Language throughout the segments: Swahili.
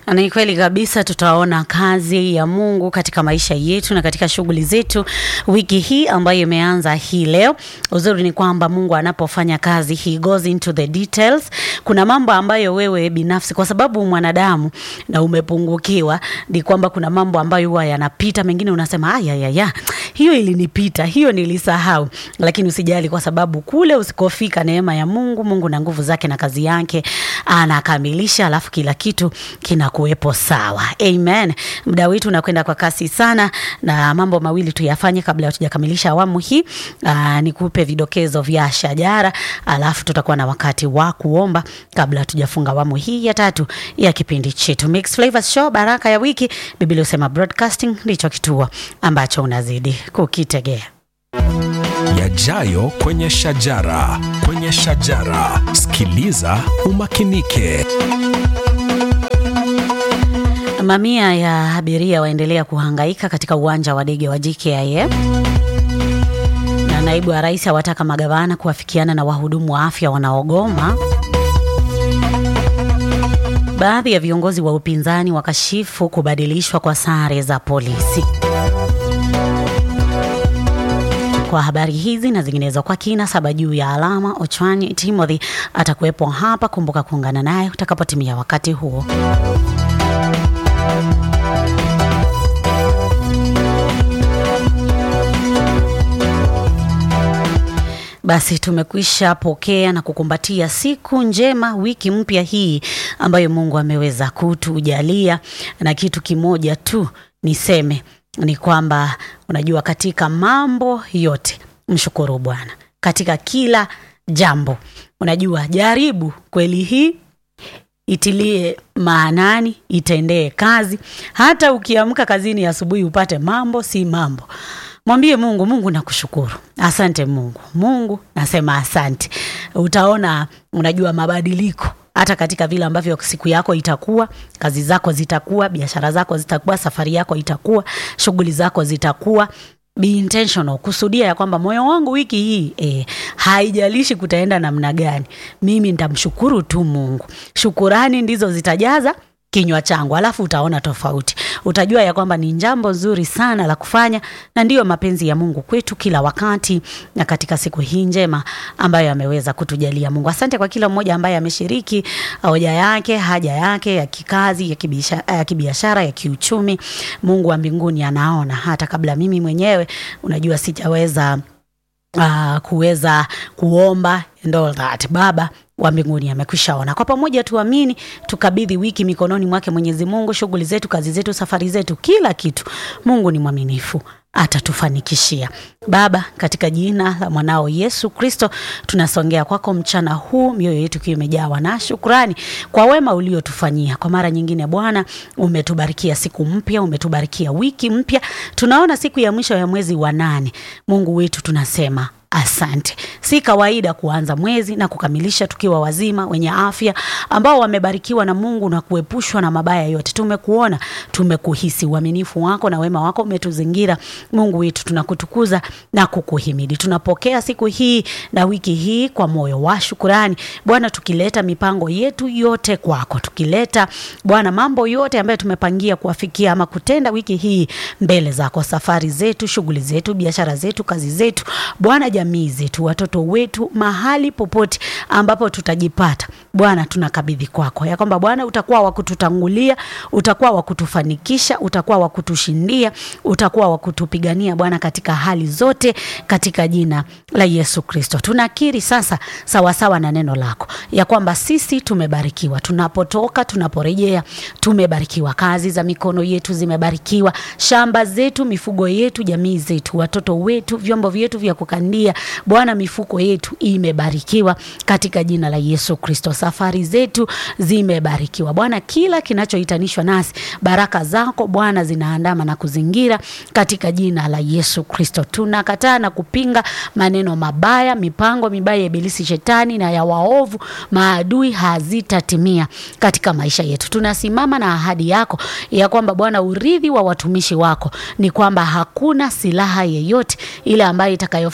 Ni kweli kabisa, tutaona kazi ya Mungu katika maisha yetu na katika shughuli zetu wiki hii ambayo imeanza hii leo. Uzuri ni kwamba Mungu anapofanya kazi, he goes into the details. Kuna mambo ambayo wewe binafsi, kwa sababu mwanadamu na umepungukiwa, ni kwamba kuna mambo ambayo huwa yanapita, mengine unasema aya ya ya hiyo ilinipita, hiyo nilisahau, lakini usijali, kwa sababu kule usikofika neema ya Mungu, Mungu na nguvu zake na kazi yake anakamilisha, alafu kila kitu kinakuwepo sawa. Amen. Muda wetu unakwenda kwa kasi sana, na mambo mawili tuyafanye kabla hatujakamilisha awamu hii. Aa, nikupe vidokezo vya shajara, alafu tutakuwa na wakati wa kuomba kabla hatujafunga awamu hii ya tatu ya kipindi chetu Mix Flavors Show, baraka ya wiki. Biblia husema broadcasting ndicho kituo ambacho unazidi kukitegea. Yajayo kwenye shajara, kwenye shajara. Sikiliza umakinike. Mamia ya abiria waendelea kuhangaika katika uwanja wa ndege wa JKIA na naibu wa rais awataka magavana kuafikiana na wahudumu wa afya wanaogoma. Baadhi ya viongozi wa upinzani wakashifu kubadilishwa kwa sare za polisi. Kwa habari hizi na zinginezo kwa kina saba juu ya alama, Ochwani Timothy atakuwepo hapa. Kumbuka kuungana naye utakapotimia wakati huo. Basi tumekwisha pokea na kukumbatia siku njema, wiki mpya hii ambayo Mungu ameweza kutujalia, na kitu kimoja tu niseme ni kwamba unajua, katika mambo yote mshukuru Bwana katika kila jambo. Unajua, jaribu kweli hii itilie maanani, itendee kazi. Hata ukiamka kazini asubuhi upate mambo si mambo, mwambie Mungu, Mungu nakushukuru, asante Mungu, Mungu nasema asante. Utaona unajua mabadiliko hata katika vile ambavyo siku yako itakuwa, kazi zako zitakuwa, biashara zako zitakuwa, safari yako itakuwa, shughuli zako zitakuwa. Be intentional, kusudia ya kwamba moyo wangu wiki hii eh, haijalishi kutaenda namna gani, mimi nitamshukuru tu Mungu. Shukurani ndizo zitajaza kinywa changu, alafu utaona tofauti. Utajua ya kwamba ni jambo zuri sana la kufanya, na ndiyo mapenzi ya Mungu kwetu kila wakati, na katika siku hii njema ambayo ameweza kutujalia Mungu. Asante kwa kila mmoja ambaye ameshiriki hoja yake, haja yake ya kikazi, ya kibiashara, ya kibiashara, ya kiuchumi. Mungu wa mbinguni anaona hata kabla mimi mwenyewe, unajua sijaweza uh, kuweza kuomba and all that. Baba wa mbinguni amekwisha ona. Kwa pamoja tuamini, tukabidhi wiki mikononi mwake Mwenyezi Mungu, shughuli zetu, kazi zetu, safari zetu, kila kitu. Mungu ni mwaminifu atatufanikishia. Baba, katika jina la mwanao Yesu Kristo, tunasongea kwako mchana huu, mioyo yetu ikiwa imejawa na shukrani kwa wema uliotufanyia. Kwa mara nyingine, Bwana, umetubarikia siku mpya, umetubarikia wiki mpya. Tunaona siku ya mwisho ya mwezi wa nane. Mungu wetu, tunasema Asante. Si kawaida kuanza mwezi na kukamilisha tukiwa wazima wenye afya, ambao wamebarikiwa na Mungu na kuepushwa na mabaya yote. Tumekuona, tumekuhisi, uaminifu wako na wema wako umetuzingira. Mungu wetu, tunakutukuza na kukuhimidi. Tunapokea siku hii na wiki hii kwa moyo wa shukurani, Bwana, tukileta mipango yetu yote kwako, tukileta Bwana mambo yote ambayo tumepangia kuafikia ama kutenda wiki hii mbele zako, safari zetu, shughuli zetu, biashara zetu, kazi zetu, Bwana jamii zetu, watoto wetu, mahali popote ambapo tutajipata Bwana, tunakabidhi kwako ya kwamba Bwana utakuwa wa kututangulia, utakuwa wa kutufanikisha, utakuwa wa kutushindia, utakuwa wa kutupigania Bwana, katika hali zote, katika jina la Yesu Kristo. Tunakiri sasa sawasawa na neno lako ya kwamba sisi tumebarikiwa, tunapotoka, tunaporejea, tumebarikiwa. Kazi za mikono yetu zimebarikiwa, shamba zetu, mifugo yetu, jamii zetu, watoto wetu, vyombo vyetu vya kukandia Bwana, mifuko yetu imebarikiwa katika jina la Yesu Kristo. Safari zetu zimebarikiwa Bwana, kila kinachohitanishwa nasi, baraka zako Bwana zinaandama na kuzingira katika jina la Yesu Kristo. Tunakataa na kupinga maneno mabaya, mipango mibaya ya ibilisi, shetani na ya waovu maadui, hazitatimia katika maisha yetu. Tunasimama na ahadi yako ya kwamba Bwana, urithi wa watumishi wako ni kwamba hakuna silaha yeyote ile ambayo itakayofanywa kinyume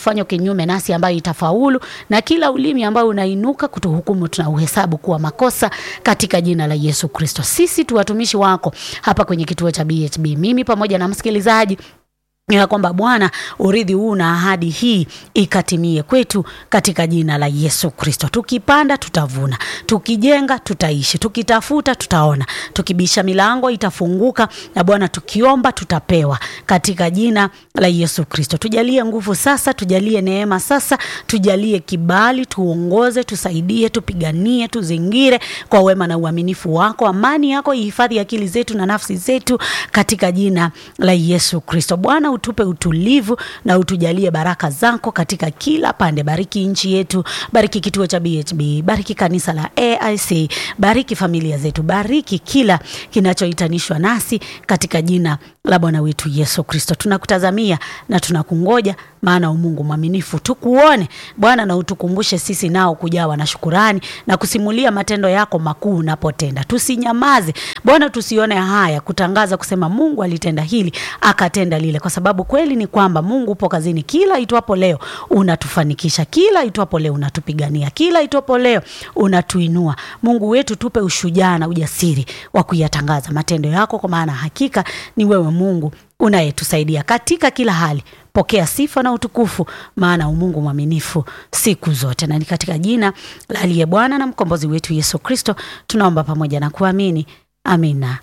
kinyume nasi ambayo itafaulu, na kila ulimi ambao unainuka kutuhukumu tunauhesabu kuwa makosa katika jina la Yesu Kristo. Sisi tu watumishi wako hapa kwenye kituo cha BHB, mimi pamoja na msikilizaji ya kwamba Bwana urithi huu na ahadi hii ikatimie kwetu katika jina la Yesu Kristo. Tukipanda tutavuna, tukijenga tutaishi, tukitafuta tutaona, tukibisha milango itafunguka, na Bwana tukiomba tutapewa katika jina la Yesu Kristo. Tujalie nguvu sasa, tujalie neema sasa, tujalie kibali, tuongoze, tusaidie, tupiganie, tuzingire kwa wema na uaminifu wako. Amani yako ihifadhi akili zetu na nafsi zetu katika jina la Yesu Kristo. Bwana utupe utulivu na utujalie baraka zako katika kila pande. Bariki nchi yetu, bariki kituo cha BHB, bariki kanisa la AIC, bariki familia zetu, bariki kila kinachohitanishwa nasi katika jina la Bwana wetu Yesu Kristo. Tunakutazamia na tunakungoja, maana umungu mwaminifu. Tukuone Bwana na utukumbushe sisi nao kujawa na shukurani na kusimulia matendo yako makuu unapotenda. Tusinyamaze Bwana, tusione haya kutangaza kusema Mungu alitenda hili akatenda lile, kwa sababu kweli ni kwamba Mungu upo kazini. Kila itwapo leo unatufanikisha, kila itwapo leo unatupigania, kila itwapo leo unatuinua. Mungu wetu, tupe ushujaa na ujasiri wa kuyatangaza matendo yako, kwa maana hakika ni wewe Mungu unayetusaidia katika kila hali. Pokea sifa na utukufu, maana umungu mwaminifu siku zote, na ni katika jina la aliye Bwana na mkombozi wetu Yesu Kristo tunaomba pamoja na kuamini, amina.